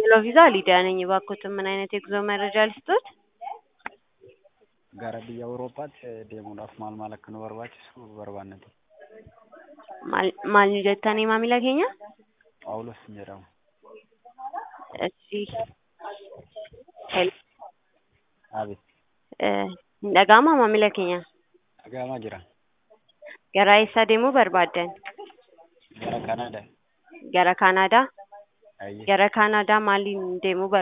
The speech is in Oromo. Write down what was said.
Hello ቪዛ ሊዲያ ነኝ። እባክዎትን ምን አይነት የጉዞ መረጃ ልስጦት? Gara biyya Awuroopaatti deemuudhaaf maal maal akka nu barbaachisu barbaannati. Maal maal nu jettanii maamila keenya? Phaawulos jedhama. Eshi hel Abi, eh, hin dhaga'amaa maamila keenya? dhaga'amaa jira. Gara eessaa deemuu barbaaddan? Gara Kanaadaa. Gara Kaanaadaa? Ayyee. Gara Kaanaadaa maaliin deemuu